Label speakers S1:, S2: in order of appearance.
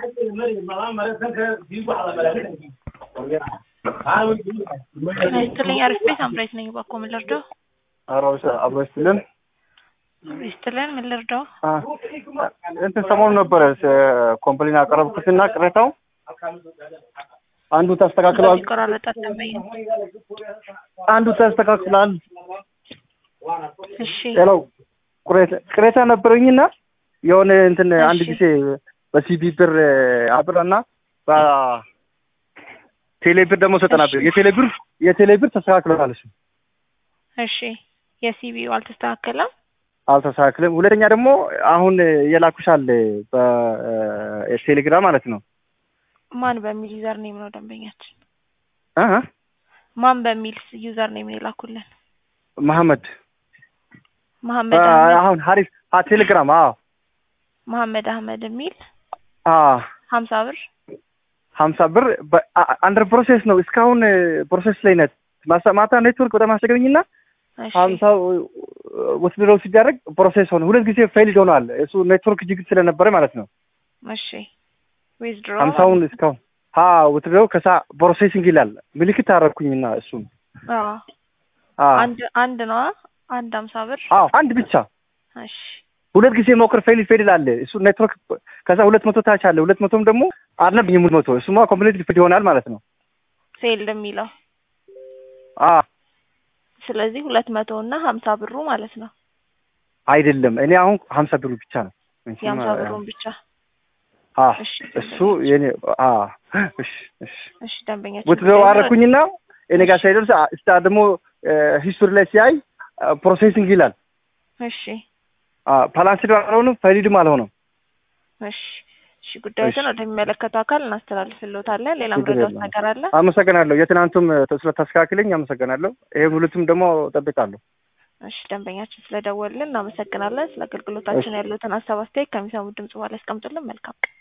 S1: ይስጥልኝ አሪፍ ቤት አምራይት ነኝ። እባክዎ ምን ልርዳው?
S2: አራዊት አብሮ ይስጥልን።
S1: ይስጥልን ምን ልርዳው?
S2: እንትን ሰሞኑን ነበረ ኮምፕሌን ያቀረብኩትና ቅሬታው አንዱ ተስተካክሏል፣
S1: ይቆራረጣል ደንበኛ።
S2: አንዱ ተስተካክሏል።
S1: እሺ
S2: ሌላው ቅሬታ- ቅሬታ ነበረኝና የሆነ እንትን አንድ
S1: እሺ።
S2: ጊዜ በሲቢ ብር አብረና በቴሌ ብር ደግሞ ሰጠና ብር የቴሌ ብር የቴሌ ብር ተስተካክሏል። እሱ
S1: እሺ የሲቢው አልተስተካከለም።
S2: አልተስተካክልም። ሁለተኛ ደግሞ አሁን የላኩሻል በቴሌግራም ማለት ነው
S1: ማን በሚል ዩዘር ኔም ነው ደንበኛችን?
S2: እ
S1: ማን በሚል ዩዘር ኔም ነው የላኩልን?
S2: መሐመድ
S1: መሐመድ
S2: አ-
S1: አህመድ
S2: አሁን ሀሪፍ አ ቴሌግራም አዎ
S1: መሐመድ አህመድ የሚል
S2: አ
S1: ሀምሳ ብር
S2: ሀምሳ ብር አንደር ፕሮሴስ ነው። እስካሁን ፕሮሴስ ላይ ነት ማሳ- ማታ ኔትወርክ በጣም አስቸገረኝና
S1: እሺ
S2: ሀምሳው ወስድረው ሲደረግ ፕሮሴስ ሆነ። ሁለት ጊዜ ፌይልድ ሆኗል። እሱ ኔትወርክ ችግር ስለነበረ ማለት ነው።
S1: እሺ ዊዝድሮ
S2: ሀምሳውን እስካሁን ሀ ወስድረው ከሳ ፕሮሴሲንግ ይላል ምልክት አደረግኩኝና እሱን አ
S1: አንድ አንድ ነዋ አንድ ሀምሳ ብር
S2: አዎ አንድ ብቻ
S1: እሺ
S2: ሁለት ጊዜ ሞክር ፌል ፌል አለ። እሱ ኔትወርክ ከዛ ሁለት መቶ ታች አለ። ሁለት መቶም ደግሞ አልነበኝም ሁለት መቶ እሱማ ኮምፕሊት ፊድ ይሆናል ማለት ነው።
S1: ፌልድ የሚለው
S2: አ
S1: ስለዚህ ሁለት መቶ እና ሀምሳ ብሩ ማለት ነው።
S2: አይደለም እኔ አሁን ሀምሳ ብሩ ብቻ ነው።
S1: የሀምሳ ብሩን ብቻ
S2: አ
S1: እሺ
S2: እሱ የኔ አ እሺ እሺ
S1: እሺ ደንበኛችን
S2: ውትድረው አደረኩኝና እኔ ጋር ሳይደርስ አ- እስታ ደግሞ ሂስቶሪ ላይ ሲያይ ፕሮሴሲንግ ይላል።
S1: እሺ
S2: አ ፓላንስድ አልሆነም ፋይሊድም አልሆነም።
S1: እሺ እሺ ጉዳዮችን
S2: እሺ።
S1: ወደሚመለከተው አካል እናስተላልፍልዎታለን። ሌላ
S2: ችግር
S1: ምረዳት
S2: የለም።
S1: ነገር አለ?
S2: አመሰግናለሁ። የትናንቱም ስለታስተካክለኝ አመሰግናለሁ። ይሄም ሁለቱም ደግሞ ጠብቃለሁ።
S1: እሺ ደንበኛችን ስለደወልን እናመሰግናለን። ስለ አገልግሎታችን
S2: እሺ።
S1: ያሉትን ሀሳብ አስተያየት ከሚሰሙት ድምጽ በኋላ ያስቀምጡልን። መልካም ቀን።